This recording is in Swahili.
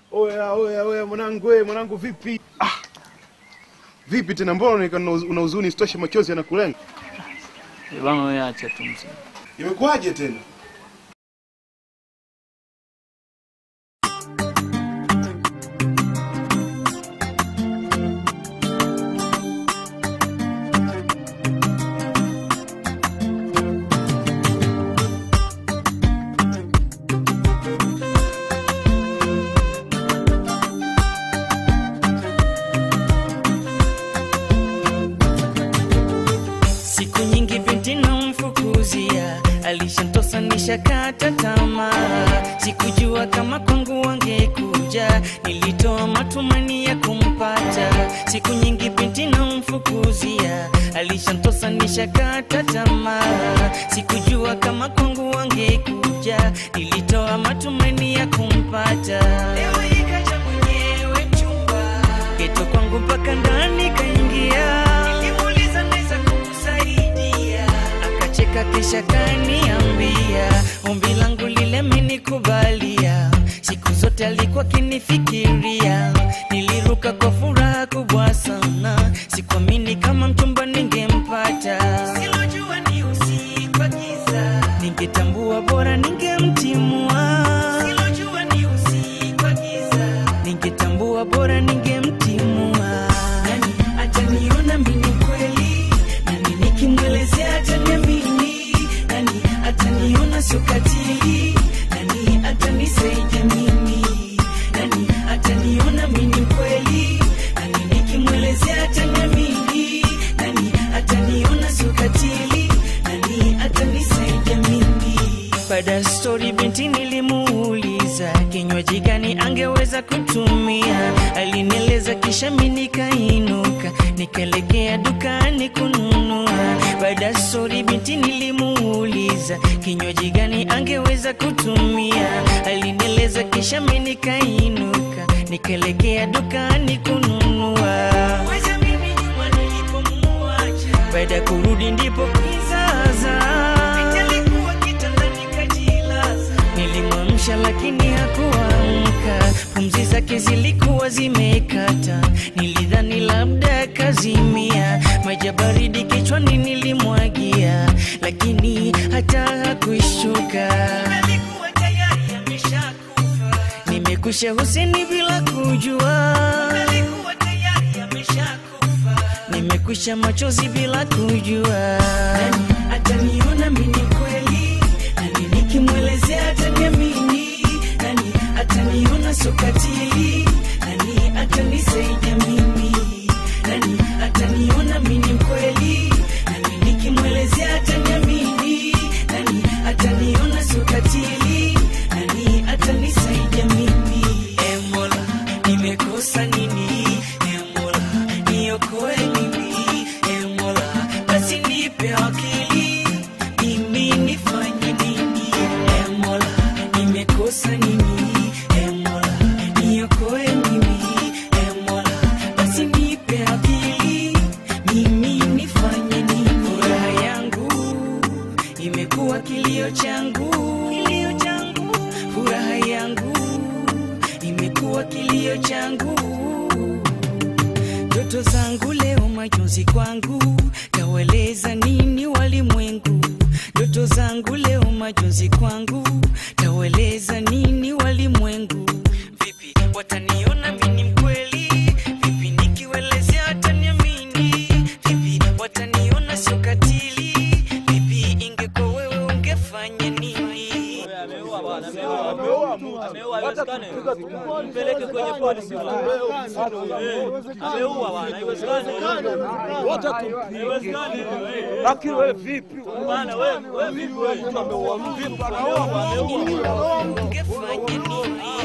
Oya, oya, oya mwanangu, we mwanangu, vipi? Ah, vipi tena, mbona unaonekana una huzuni, isitoshe machozi yanakulenga? Eh, Bwana wewe acha tu mzee. Imekuwaje tena? Siku nyingi binti namfukuzia, alishantosa nishakata tamaa. Sikujua kama kwangu wangekuja, nilitoa matumaini ya kumpata. Siku nyingi binti namfukuzia, alishantosa nishakata tamaa. Sikujua kama kwangu wangekuja, nilitoa matumaini ya kumpata. Leo ikaja mwenyewe chumba, geto kwangu mpaka ndani kaingia. Nilimuuliza naweza kukusaidia, akacheka kisha kaniambia ombi langu lile amenikubalia. Siku zote alikuwa kinifikiria, niliruka kwa furaha kubwa sana, sikuamini kama mchumba ningempata. Silojua ni usiku wa giza, ningetambua bora ningemtimua. Silojua ni usiku wa giza, ningetambua bora ningemtimua. Nani ataniona mimi kweli? Nani nikimwelezea ataniamini? Nani ataniona sio katili? Nani atanisaidia mimi? Nani ataniona mimi kweli? Nani nikimwelezea ataniamini? Nani ataniona sio katili? Nani atanisaidia mimi? Baada ya stori binti nilimuuliza kinywaji gani angeweza kutumia, alinieleza kisha mi nikainuka nikaelekea dukani kununua. Baada ya stori binti nilimuuliza kinywaji gani angeweza kutumia, alinieleza kisha mi nikainuka nikaelekea dukani kununua. Wacha mimi nyuma nilipomuacha, baada ya kurudi ndipo kizaza Binti alikuwa kitandani kajilaza. Nilimwamsha lakini hakuamka, pumzi zake zilikuwa zimekata. Nilidhani labda kazimia, maji ya baridi kichwani nilimwagia, lakini hata hakuishuka. Alikuwa tayari ameshakufa. Nimekusha Huseni bila kujua, alikuwa tayari ameshakufa. Nimekwisha machozi bila kujua. Nani ataniona mimi kweli? Nani nikimwelezea ataniamini? Nani ataniona sio katili? Nani atanisaidia mimi? Nani ataniona mimi kweli? Nani nikimwelezea ataniamini? Nani ataniona sio katili? Nani atanisaidia mimi? E Mola, nimekosa nini? E Mola, niokoe mimi. E Mola, basi nipe akili, mimi nifanye nini? E Mola, nimekosa nini? E Mola, niokoe mimi. E Mola, basi nipe akili, mimi nifanye nini? Furaha yangu imekuwa kilio changu, kilio changu, furaha yangu imekuwa kilio changu ndoto zangu leo majonzi kwangu, taweleza nini walimwengu? Ndoto zangu leo majonzi kwangu, taweleza nini walimwengu? Vipi wataniona mimi mkweli? Vipi nikiwelezea wataniamini? Vipi wataniona sio katili? Vipi ingekuwa wewe ungefanya nini? Mpeleke kwenye polisi. Ameua bwana, haiwezekani. Haiwezekani. Lakini wewe vipi? Bwana wewe, wewe vipi wewe? Vipi anaua? Ameua. Ungefanya nini?